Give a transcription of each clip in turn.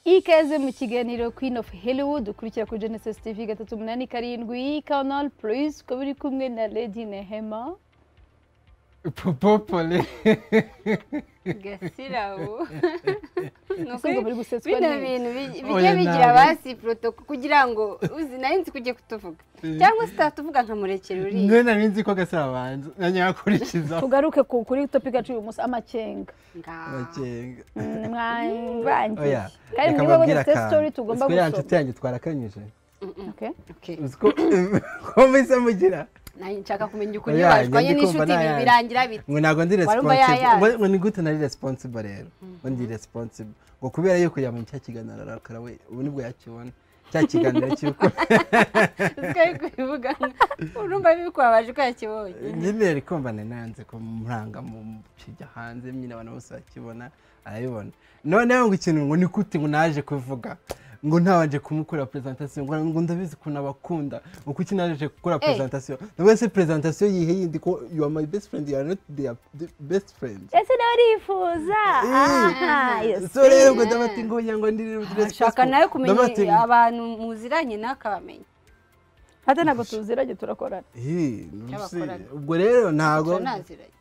ikaze mu kiganiro Queen of Hollywood ukurikira kuri Genesis TV gatatu umunani karindwi Canal Plus ukaba uri kumwe na Lady Nehema popopole gasirabo usanga muri gusetswa bino neza bintu bi- bijya Oya, bigira nawe. basi protoko kugira ngo uzi nayo nzi kujya kutuvuga cyangwa se utatuvuga nkamurekera uriya niwe nari nzi ko gasarabanza nanjye yakurikizaho tugaruke ku- kuri topic yacu uyu munsi amakenga ngaho amakenga Mm, mwangiye oya kandi reka muri bo mbabwire bafite akantu. story tugomba Uziko ya nshuti gusoma yanjye twarakanyije Okay. Okay. uziko ko mbese mugira nanjye nshaka kumenya ukuri Oya, njye washwanye ndikumva n'inshuti ibi nayanjye. birangira bite ngo ntabwo ndi Warumva responsible yayaye. ngo- ngo ni gute nari responsible rero ngo ndi responsible ngo kubera yuko yaba cya kiganiro arakara we ubu nibwo yakibona cya kiganiro cy'uko twari kubivuga urumva bikubabaje ko yakibonye nyine rikombane nanze ko muranga mu kijya hanze nyine abantu bose bakibona arabibona noneho ngo ikintu ngo ni gute ngo naje kuvuga ngo ntabanje kumukorera presentation ngo ngo ndabizi ukuntu abakunda ngo kuki naje gukora presentation nubwo se presentation yihe yindi ko you are my best friend you are not their the best friend ese nawe urifuza Aha, iyo so se. rero ngo ndabati ngo yango ndi ashaka nawe kumenya abantu muziranye n'akabamenya hata ntabwo tuziranye turakorana Cy'abakorana. ubwo rero ntago turanaziranye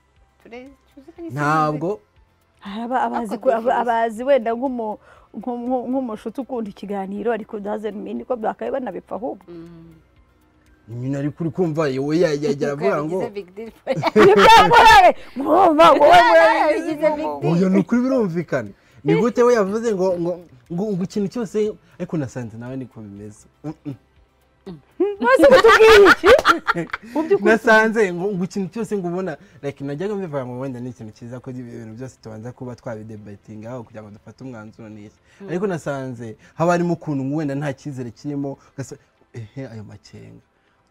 Ture- tuziranye ntabwo hari aba- abazi Ako aba- abazi wenda nk'umu- nku- nku- nk'umushuti ukunda ikiganiro ariko doesn't mean ko bakabe banabipfa ahubwo Mm. nyina ariko uri kumva yewe yagera avuga ngo bigize big deal for byamurare mwumva wowe bigize big deal oya ni ukuri birumvikana ni gute we yavuze ngo ngo ngo ngo ikintu cyose ariko nasanze nawe niko bimeze Mm, mm. mwese mutubwiye iki mu by'ukuri nasanze ngo ngo ikintu cyose ngo ubona like najyaga mbivuga ngo wenda ni ikintu cyiza ko ibintu byose tubanza kuba twabidebatinga aho kugira ngo dufate umwanzuro n'iki ariko nasanze haba harimo ukuntu ngo wenda nta cyizere kirimo ugasa- ehe ayo makenga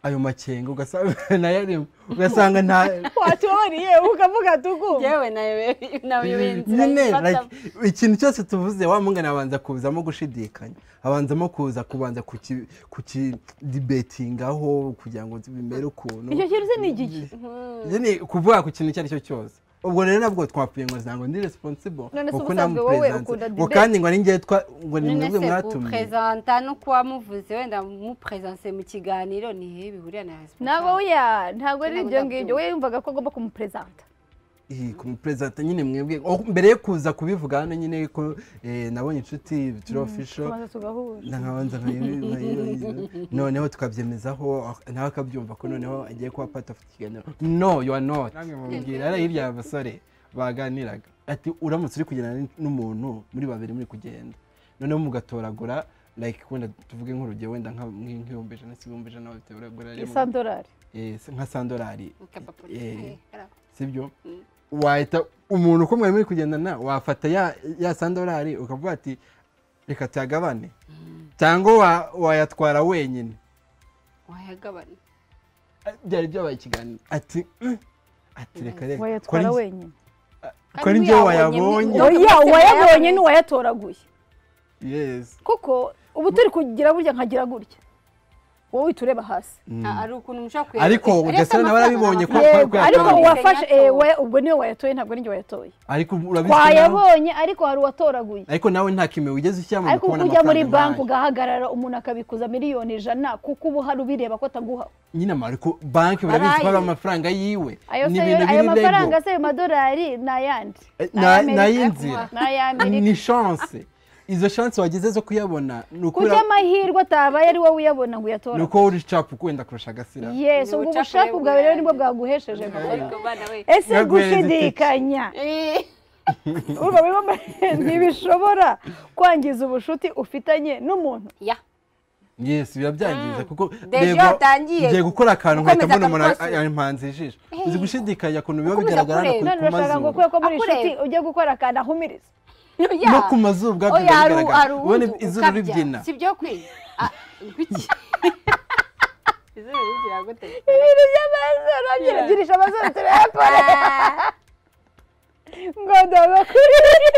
ayo makenga ugasanga nayo arimo ugasanga nta watuboneye ukavuga tukumva yewe nawe nawe inzira nyine ifatamo. like, ikintu cyose tuvuze wa mungana abanza kuzamo gushidikanya abanzamo kuza kubanza kuki- kukidibetingaho kugira ngo bimere ukuntu icyo kintu se ni igiki nyine kuvuga ku kintu icyo ari cyo cyose ubwo rero nabwo twapfuye ngo ntabwo ndi responsible None se kuko ubusanzwe wowe ntamupresence. ukunda ngo debate. kandi ngo ni njye twa- ngo ni none mwebwe se mwatumye guprezanta no kuba muvuze wenda muprezanse mu kiganiro ni hehe bihuriye na ntabwo responsible weya ntabwo ari ibyo Ntabwo ngibyo ndabyumva. we yumvaga ko agomba kumuperezanta Ih, kumupresenta nyine mwebwe oh, mbere yo kuza kubivuga hano nyine ko eh, nabonye inshuti bitiro official tumaze tugahura ndangabanza noneho tukabyemezaho nawe akabyumva ko noneho agiye kuba part of ikiganiro no you are not namwe mubwira ari hirya abasore baganiraga ati uramutse uri kugendana n- n'umuntu muri babiri muri kugenda noneho mugatoragura like wenda tuvuge nk'urugero wenda nka- nk- nk'ibihumbi ijana si ibihumbi ijana babitoragura rimwe. isandorari Eh, se- nka sandorari Akapapuro. eh, Kariya. sibyo wahita umuntu uko mwari muri kugendana wafata ya- ya sandorari ukavuga ati reka tuyagabane cyangwa wa- wayatwara wenyine wayagabana byari byabaye ikiganiro ati "Mm." ati reka reka wayatwara wenyine ko ari njye wayabonye Kandi oya mutima uwayabonye yabonye. n'uwayatoraguye yesi kuko ubu turi kugira burya nkagira gutya wowe uhita ureba hasi Ah, ari ukuntu mushobora kuyabona Ariko Gasore nawe arabibonye ko- ko- yego ko ariko yatoye. uwafashe eh, we- ubwo niwe wayatoye ntabwo ari njye wayatoye ariko urabizi ko nawe- twayabonye ariko hari uwatoraguye ariko nawe nta kimwe wigeze ushyiramo ariko kubona ujya muri amafaranga banki nk'ayo. ugahagarara umuntu akabikuza miliyoni ijana kuko ubu hari ubireba ko ataguha nyine ama- ariko banki barabizi ko ari Barayi. amafaranga yiwe ayo ni se ibintu ayo biri mafaranga lego se ayo madolari ni ayandi Eh, Ni na- ay'Amerika. ni ay'inzira Ni ay'Amerika ni chance izo chance wagize zo kuyabona ni uko kurya ura- amahirwe atabaye ari wowe uyabona ngo ni uyatora uko uri capu wenda kurusha agasira yes Ni ubwo ubucakwe ubushake bwawe rero nibwo bwanjye. bwaguhesheje amafaranga Ariko bana we ese Yaguhereza itike. gushidikanya Eh, urumva biba mu- ntibishobora kwangiza ubushuti ufitanye n'umuntu ya yes birabyangiza kuko Deja reba, watangiye ngiye gukora akantu gukomeza nkahita mbona umuntu akamufasira. yampanze ijisho uzi gushidikanya ukuntu biba Ukomeza bigaragara hano kureba. ku- none ku urashaka ngo mazuru ukure ko muri Akureba. inshuti ujye gukora akantu ahumiriza Ya. no ku mazuru ubwabyo Oya, biba hari- hari bigaragara ubona uwundi izuru ukabya. ribyina si byo kwiye Ah, kuki izuru rigira gute ibintu by'amazuru abyirugirisha amazuru turayakora Ah, ngo ndabakurire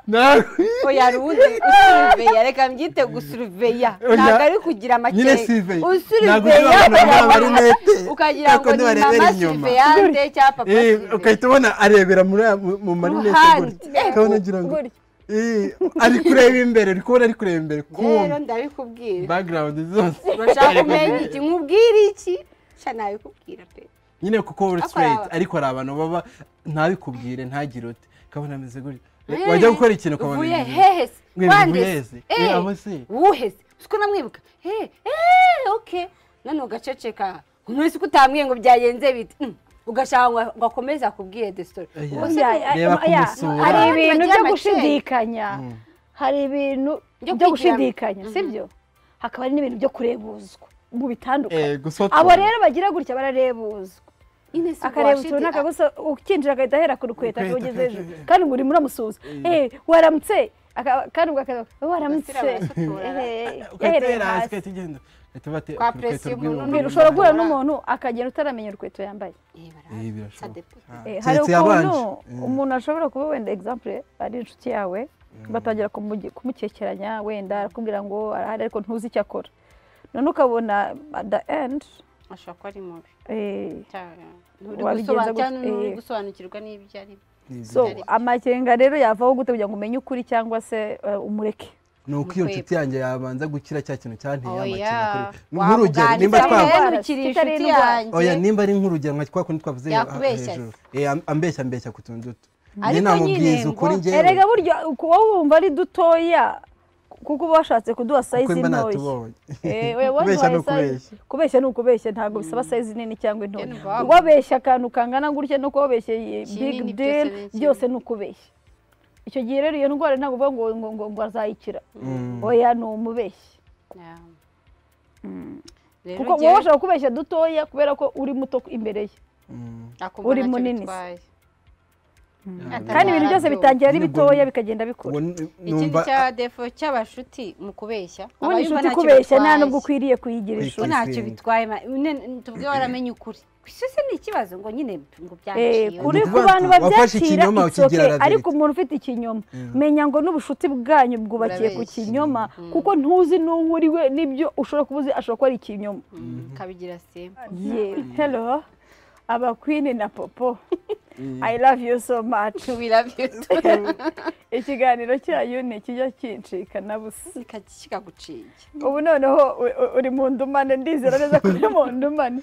Na- oya hari uwundi usuriveya reka mbyite gusuriveya Oya. ntabwo ari nyine kugira amakenga siveye ntabwo usuriveya niba abantu bambaye kugira ngo- amarinete ukagira ariko ngo ni ntibarebere mama inyuma. surveillante cyangwa papa Eh, surveillante ugahita ubona arebera muri aya- mu- mu marinete Ruhande. gutya ukabona ugira ngo gutya Eh, ari kureba imbere uri kubona ari kureba imbere rero kumva ndabikubwira bagirawundi zose urashaka kumenya iki nkubwire iki sha nabikubwira pe nyine kuko uri Ariko hari straight aba- ariko hari abantu baba ntabikubwire ntagire uti kabona ameze gutya Eh, wajya gukora ikintu ukabona uvuye ibintu- hehese Mwe wandese muheze. Eh, abo se. wuheze siko namwibuka eh eh okay none ugaceceka umuntu ko utamwiye ngo byagenze bite Mm. ugashaka ngo- ngo akomeze akubwire the story Oya. Ubu se Burya, ni- Reba eh, ya, kumusura. hari Abandi ibintu bagira byo amaceri. gushidikanya hari ibintu Byo byo kwigiramo. gushidikanya sibyo hakaba hari n'ibintu byo kurebuzwa mu bitandukanye Eh, gusotora. abo rero bagira gutya bararebuzwa Ines akareba Rwashiti, utuntu akagusa ukinjira agahita ahera ku rukweta Rukweta, akawugeza akawugeza hejuru hejuru. kandi muri muramusuhuza eh waramutse Aka- kandi ubwo akaza waramutse Abasira barasotora. Eh, yahereye ugatera hasi hasi ugahita ugenda Ugahita bate Kwa ku rukweto presiyo rw'ibumoso. umuntu n'undi ushobora guhura Barabara. n'umuntu akagenda utaramenya urukweto yambaye Eh, bara- Eh, Ça birashoboka dépend. Ah, Eh, hari keretse yabanje. ukuntu Eh. umuntu ashobora kuba wenda example ari inshuti yawe batangira kumugi- kumukekeranya wenda arakubwira ngo arahari ariko ntuzi icyo akora none ukabona at the end ashobora kuba ari mubi eh, cyangwa Wabigenza gute? nturi Eh. gusobanukirwa n'ibyo ari byo Ni ibyo. so Byari byiza. amakenga rero yavaho gute kugira ngo umenye ukuri cyangwa se eh, umureke ni uko iyo Mu nshuti yanjye yabanza gukira cya kintu cyanteye Oya, amakenga kuri- Ni nk'urugero wamuganiriza nimba twa twavuga- ukamwemukira Kitari inshuti indwara. oya yanjye nimba ari nk'urugero nka twa kundi twavuze Yakubeshya hejuru Eh, am- ambeshya ambeshya ku tuntu duto njye Ariko namubwiriza nyine ukuri ngo- njyewe erega buryo kuba wumva ari dutoya kuko uba washatse kuduha kuko sayizi mba ntoya natubonye Eh, we kubeshya no waduhaye size- kubeshya kubeshya ni ukubeshya ntabwo bisaba size nini cyangwa Ye ni intoya vabo. wabeshya akantu kangana gutya no kubabeshya iyi big Kinini byose deal ni kinini. byose ni ukubeshya icyo gihe rero iyo ndwara ntabwo uvuga ngo ngo ngo ngo azayikira Mm. oya ni umubeshyi Yeah. Mm. Rero kuko njyewe wowe ushobora kubeshya dutoya kubera ko uri muto imbere ye Mm. nakumva uri ntacyo munini se. bitwaye. Yeah. kandi ibintu byose Ntabyo. bitangira ari Nyine ubwo bitoya ni- bikagenda bikura Ubu n- ikindi numva cya defo cy'abashuti mu kubeshya ubundi abayumva inshuti ntacyo kubeshya nta bitwaye. nubwo ukwiriye kuyigira Kuyigira. inshuti Bo ntacyo bitwaye ma- nyine tuvuge waramenye ukuri kwisose ni ikibazo ngo nyine ngo Eh, byaciriwe kuri Ni ku bantu ukuvuga ngo wafashe babyakira ikinyoma it's ukigira okay. ravete. ariko umuntu ufite ikinyoma menya ngo n'ubushuti bwanyu bwubakiye ku Burabeshya. kinyoma kuko ntuzi n'uwo uri we n'ibyo ushobora kuba uzi ashobora kuba ari ikinyoma Mm, kabigira simba ye hello abakwini na popo i love you so much ikiganiro cyanyu ni ikijya kincikana busa kikaguciye ubu noneho u- u- uri mu ndumane ndizera neza ko uri mu ndumane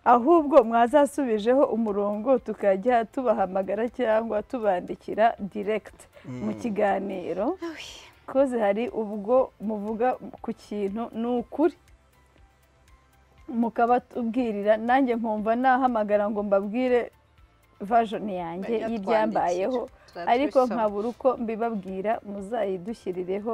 ahubwo mwazasubijeho umurongo tukajya tubahamagara cyangwa tubandikira direct mu kiganiro koze hari ubwo muvuga ku kintu ni ukuri mukabatubwirira nanjye nkumva nahamagara ngo mbabwire vajoni yanjye Bajya y'ibyambayeho twandikira, ariko tuzabisoma. nkabura uko mbibabwira muzayidushyirireho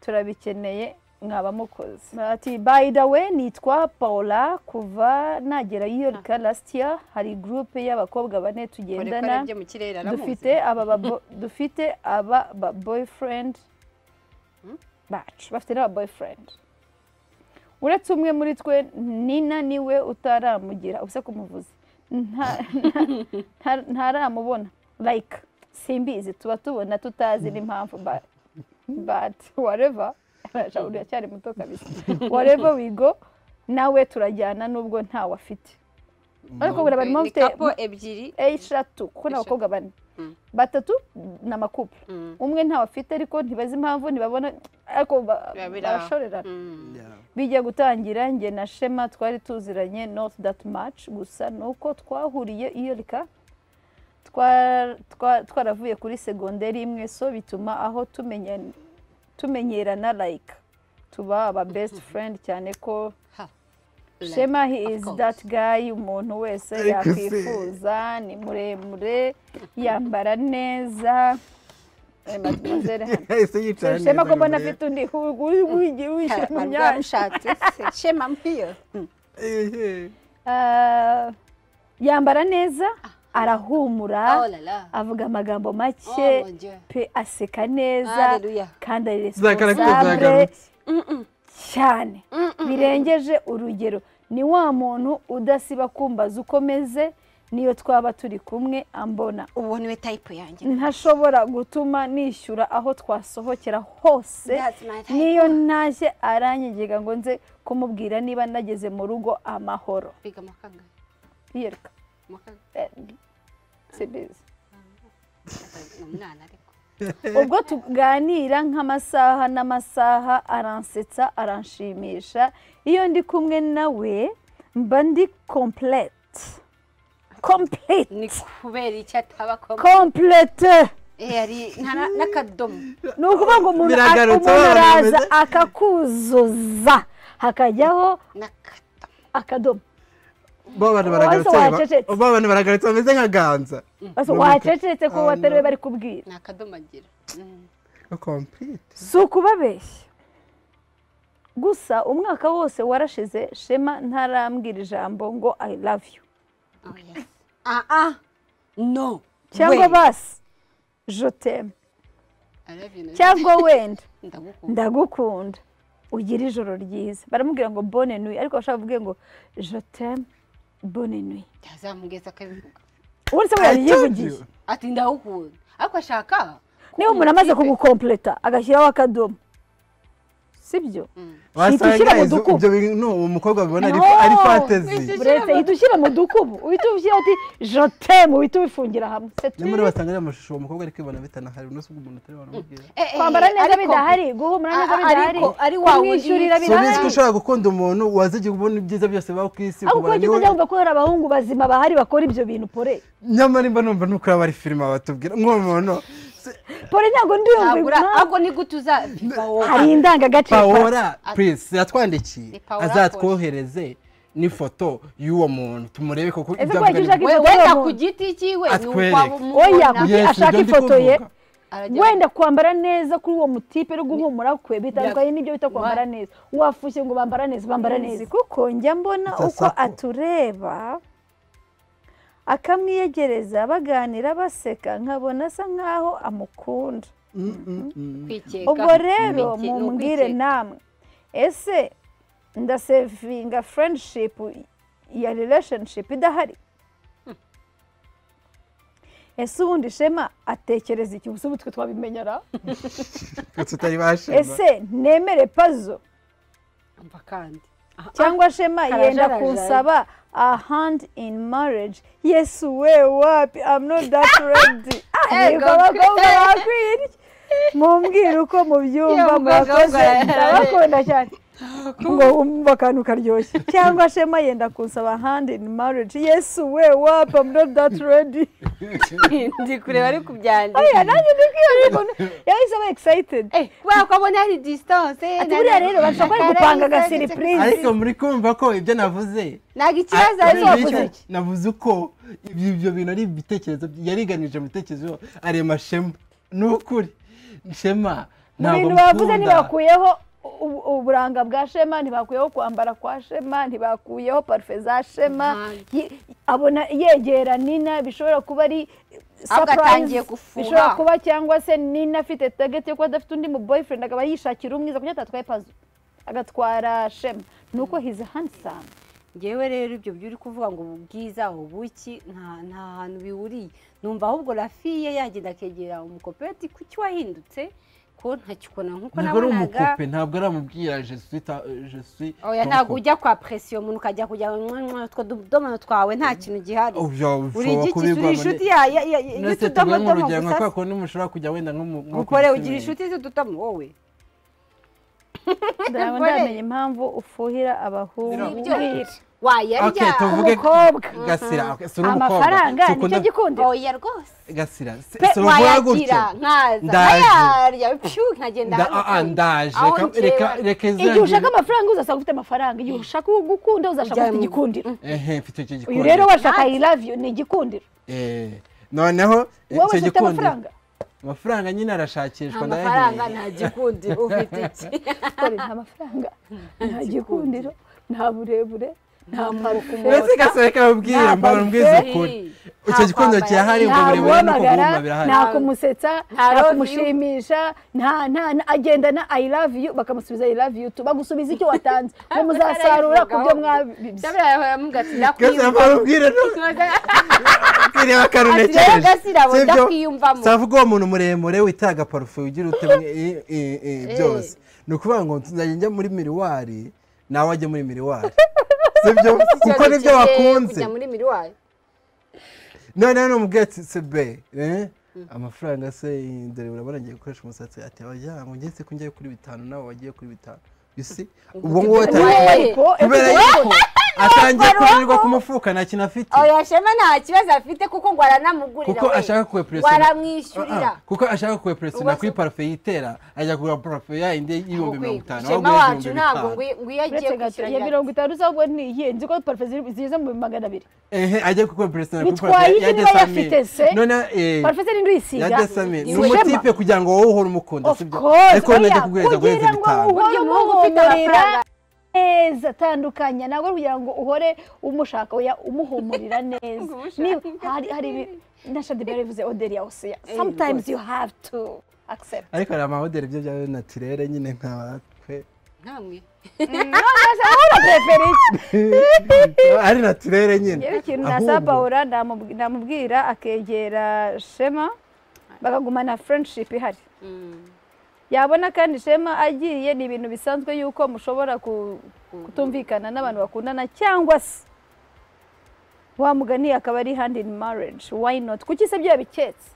turabikeneye mwaba mukoze ati by the way nitwa paula kuva nagera i yorika last year hari gurupe y'abakobwa bane tugendana byo mu kirere aramuzi dufite aba babo- dufite aba ba boyfriend bacu bafite n'aba boyfriend uretse umwe muri twe nina niwe utaramugira usa kumuvuzi Nta- nta- ntaramubona like simbizi tuba tubona tutazi n'impamvu ba- but whatever Shawuli uracyari muto kabisa whatever we go nawe turajyana nubwo ntawe afite ariko buriya barimo Ni bafite kapo ebyiri eshatu kuko ni abakobwa bane Mm. batatu ni amakupe Mm. umwe ntawe afite ariko ntibazi impamvu ntibabona ariko ba- Biba biri aho. barashorerana Mm. bijya gutangira njye na shema twari tuziranye not that much gusa ni uko twahuriye iyo rika twa- twa- twaravuye kuri segonderi imwe so bituma aho tumenya- tumenyerana like tuba aba best friend cyane ko Ha. shema he Of is course. that guy umuntu wese Ariko se- yakwifuza ni muremure yambara neza Eh, mademoiselle hano yahise yicara neza shema ko mbona imbere. afite undi hugu wishyira mu Barwa myanya rushatse se. shema mpiyo Ehe. Ah, yambara neza Oh arahumura la la. avuga amagambo Oh, mon make Dieu. pe aseka neza Hallelujah. kandi ari Za caractère responsable zagarutse. cyane birengeje urugero ni wa muntu udasiba kumbaza uko meze niyo twaba turi kumwe ambona uwo niwe tayipu yanjye ntashobora gutuma nishyura aho twasohokera hose That's my type. niyo ntaje aranyegega ngo nze kumubwira niba nageze mu rugo amahoro biga amakangahe yiruka Amakangahe? Eh, simbizi ni umwana ariko ubwo tuganira nk'amasaha n'amasaha aransetsa aranshimisha iyo ndi kumwe nawe mba ndi kompurete kompurete ni kubera icyo ataba akomeye kompurete Eh, hari nta na- n'akadomo ni ukuvuga ngo umuntu umuntu Biragarutse, abana araza bameze- akakuzuza hakajyaho n'akadomo akadomo bo abantu Uwo baragarutse wahise ba- wacecetse. bo abantu baragarutse bameze nka ganza Basi Ni wacecetse ko umuntu- batari bari kubwira ni akadomo agira Mm. complete si ukubabeshya gusa umwaka wose warashize shema ntarambwira ijambo ngo i love you Oh, yes. ah ah no cyangwa Wait. basi joteme I love you, Nadia. cyangwa wenda ndagukunda ndagukunda ugira ijoro ryiza baramubwira ngo bone nui ariko bashaka kuvuga ngo joteme bone nui yazamugeza akabivuga ubundi se I told yayivugiye you. ati ndagukunda ariko ashaka niba umuntu amaze kumutipe. kugukompleta agashyiraho akadomo sibyo Mm. wasanga Ntitwishyire mu izo- dukubo. ibyo bintu no, uwo mukobwa abibona ari No. ari fantasy Wishyushye. buretse Ushyiramo- ihita ushyira mu dukubu uhita ushyira uti jotemu uhita ubifungira hamwe Se niyo muri turi- basanga ariya mashusho uwo mukobwa ari kwibona bitanahari uno si ubwo umuntu atari wanamubwira Eh, eh, kwambara neza ariko- bidahari guhumura neza A- a- bidahari ariko ari wa wundi kumwishyurira yitwa- so bizi ko bidahari ushobora gukunda umuntu wazigiye kubona ibyiza byose baba ku isi ariko kuba ukabona cyose niwe- byumva ko hari abahungu bazima bahari bakora ibyo bintu pore nyamara imba numva nuko yaba ari filime batubwira mw'uwo muntu se- pore ntabwo ndiyumva ntabwo ura- impamvu. ahubwo ni gute uzabiva wowe hari indangagaciro pawola Ati- purisi yatwandikiye Ni Paola azatwohereze n'ifoto y'uwo muntu tumurebe koko Ese ibyo ko avuga yagize ni- ifoto We- wenda y'umuntu. ku giti cyiwe ni Atwereke. ukwabo oya mubona ku giti- ashaka ibyo ndi ifoto ye. kuvuga. arajya- wenda kwambara neza kuri uwo mutipe no guhumura kwe bitandukanye n'ibyo bita kwambara neza wafushye ngo bambara neza bambara neza kuko njya mbona Sasa uko ko. atureba akamwiyegereza baganira baseka nkabona asa nkaho amukunda Mm, mm, mm. kwikeka ubwo rero Ni iki- ni mumbwire ukwikeka. namwe ese ndasevinga friendship ya relationship idahari ese ubundi shema atekereza iki ubu twe twabimenyera Twe tutari bashima ese nemere pazo Umva kandi Ah, ah. cyangwa shema yenda Karajaraja. kunsaba a hand in marriage yes we wapi i'm not that ready Ah, Ego. yego abakobwa bakwiye iki? mumbwire uko mubyumva Iyo mukobwa murakoze wumva- ndabakunda cyane ngo wumve akantu karyoshye cyangwa shema yenda kunsaba hand in marriage yes we wapi i'm not that ready ndi kureba ari kubyandika oya nanjye ndikwiye umuntu yahise aba excited Eh, kubera ko abona hari distance eh, ati buriya rero bashobora bari gupanga aga surprise ariko muri kumva ko ibyo navuze ntabwo ikibazo Ah, ari Ariko bityo wavuze iki? navuze uko ibyo ibyo bintu ari ibitekerezo yariganije mu bitekerezo arema shema ni ukuri shema mu ntabwo bintu bavuze mukunda. ntibakuyeho u- uburanga bwa shema ntibakuyeho kwambara kwa shema ntibakuyeho parufe za shema Ntabwo. Ye- abona yegera nina bishobora kuba ari Ahubwo atangiye surprise gufuha. bishobora kuba cyangwa se nina afite target yo kuba adafite undi mu boyfriend akaba yishakira umwiza kuko atatwaye pazo agatwara shema nuko he's handsome ngewe rero ibyo byo uri kuvuga ngo ubu bwiza ubuki nta nta hantu bihuriye numva ahubwo rafiye yagenda akegera umukoperati kuki wahindutse ko ntakikona nk'uko ntabwo ari nabonaga umukope ntabwo aramubwira jesusi jesusi oya ntabwo ujya kwa presiyo umuntu ukajya kujya "Mwah, utwo tudomo twawe nta kintu gihari uri igiki uri inshuti ya- ya- ya- ya- y'utudomodomo urugero nka gusa kwa kundi mushobora kujya wenda nko mu nko ku ukore ugira gisubizo. inshuti z'utudomo wowe ndabona Gore. ndamenya impamvu ufuhira abahungu Sibyo. wayarya Okay, tuvuge umukobwa gasira okay, si uri umukobwa. amafaranga Si nicyo ukunda- gikundiro oya rwose gasira si- pe si uvuga gutyo wayagira nkaza Ndaje. nkayarya pyu nkagenda Nda- hano ah, ah, kandi. ndaje Aho Reka- njyewe- reka reka igihe izagire- ushaka amafaranga uzasanga ufite amafaranga igihe ushaka uwo gukunda uzashaka Ujya ufite mu- igikundiro ehe mfite icyo uyu gikundiro rero washaka i love you ni igikundiro Eh, noneho eh, wowe icyo ufite gikundiro- amafaranga amafaranga nyine arashakishwa amafaranga ndayahereye. nta gikundi ufite iki dore nta mafaranga nta gikundiro nta burebure nta parufe mbese gasira reka mubwire Nta mbona mbwize parfait. ukuri Nta icyo gikundiro kwambara. kirahari ubwo nta burebure no guhamagara kuguhuma birahari nta kumusetsa Nta nta love you. kumushimisha nta nta nta- agendana i love you bakamusubiza i love you tu bagusubiza icyo watanze ngo muzasarura ku byo mwabibye Sabira yahora amubwira ati gasira mbona ndakwiyumvamo mubwire no kireba Ati rero karunekereje gasira bo Sibyo? ndakwiyumvamo. savuga uwo muntu muremure witara agaparufe ugira ute mwe- i- i- i- byose ni ukuvuga ngo nzajya njya muri miriwari nawe ajya muri miriwari sibyo kuko nibyo Kirekire bakunze kujya muri miriwari noneho ni umubwira ati sebe eh, amafaranga se dore urabona ngiye gukoresha umusatsi ati abajyana ngo ngeze ko njyayo kuri bitanu nawe wagiye kuri bitanu yusi ubwo ngubu atari ariko kubera yuko atangiye kurirwa ku mufuka nta kintu afite oya shema nta kibazo afite kuko ngo aranamugurira kuko we. ashaka kuwepuresina waramwishyurira kuko ashaka kuwepuresina Ubwo kuri se- parufe yitera ajya kugura parufe yayindi y'ibihumbi mirongo itanu shema ahubwo wacu y'ibihumbi ntabwo bitanu. ngo iyo agiye uretse gato ya kwishyura mirongo itanu z'ahubwo niyihe nzi ko parufe ziri- zigeze mu bihumbi magana abiri ehe ajya kuwepuresina kuri Bitwaye parufe iki niba yafite se? none eh, parufe se ninde uyisiga ya desame ni Ni Shema. umutipe kugira ngo wowe uhore umukunda Of sibyo course, ariko none ajya oya, kuguhereza guhereza kugira ngo bitanu uhore Burya umuhungu ufite umuhumurira amafaranga- neza atandukanye ntabwo ari kugira ngo uhore umushaka oya umuhumurira neza Niba- hari hari ibi- na shadibere bivuze oderi ya osiya sometimes you have to accept ariko hari amahoteli byo bya natirere nyine nkatwe ntamwe urapeferi ari natirere nyine yewe ikintu Ahubwo- nasaba paula namubwi- namubwira akegera shema bakagumana friendship ihari Mm. yabona kandi shema agiye ni ibintu bisanzwe yuko mushobora ku- kutumvikana n'abantu bakundana cyangwa se wa mugani akaba ari hand in marriage why not kuki se byo yabiketse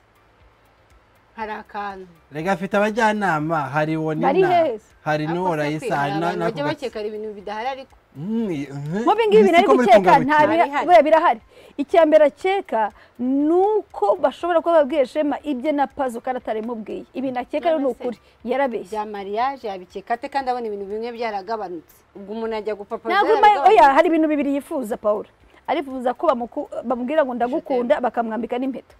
hari akantu rega afite abajyanama hari Bari wonina hehe? hari Ariko n'uwo se kwe, rayisa hari hari abantu bajya n'ako bakeka ibintu bidahari ariko mu bingibi bintu ari gukeka nta bikiri. biha- Birahari. buriya birahari icya mbere akeka ni uko bashobora kuba babwiye shema ibye na pazo kandi atarimubwiye ibintu akeka rero ni None se? ukuri yarabeshye bya mariage yabikeka ate kandi abona ibintu bimwe byaragabanutse ubwo umuntu ajya gupapa ntabwo ima- oya hari ibintu bibiri yifuza paul arifuza ko bamuku- bamubwira ngo ndagukunda bakamwambika n'impeta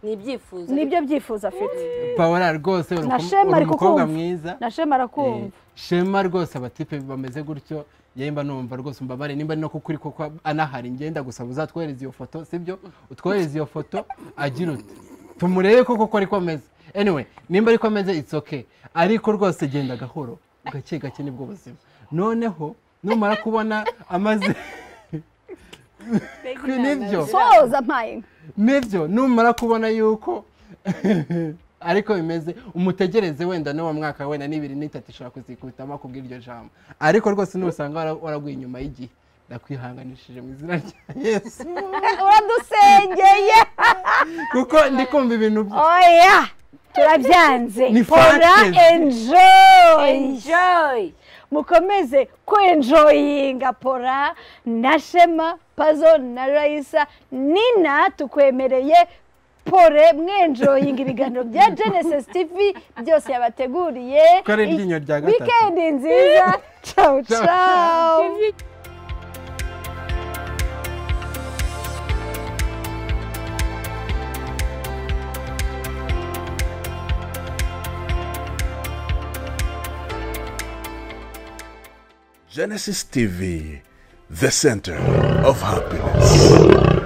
ni ibyifuzo nibyo byifuza afite paola rwose uri Na umu- Shema uri ari umukobwa kukumva. mwiza na shema Eh, arakumva shema rwose abatipe bameze gutyo yewe mba numva rwose umbabare nimba ari no kukuri koko anahari ngenda gusa uzatwohereza iyo foto sibyo utwohereza iyo foto agira uti tumurebe ko koko ariko ameze anyway nimba ariko ameze it's okay ariko rwose genda gahoro gake gake nibwo buzima noneho numara kubona amaze nibyo soza mpaye inka nibyo numara kubona yuko ariko bimeze umutegereze wenda n'uwo mwaka wenda n'ibiri n'itatu ishobora kuzikubitamo kubw'iryo jambo ariko rwose nusanga wara- waraguye inyuma y'igihe ndakwihanganishije mu izina rya yesu uradusengeye kuko ndi kumva ibintu bye oya turabyanze Ni pora facts. enjoyi enjoy mukomeze kwenjoyinga pora na shema pazo na rayisa nina tukwemereye pore mwenjoyinga ibiganiro bya genesis tv byose yabateguriye Ko ari iryinyo rya gatatu. wikendi nziza cawu Ciao. cawu Genesis TV, the center of happiness.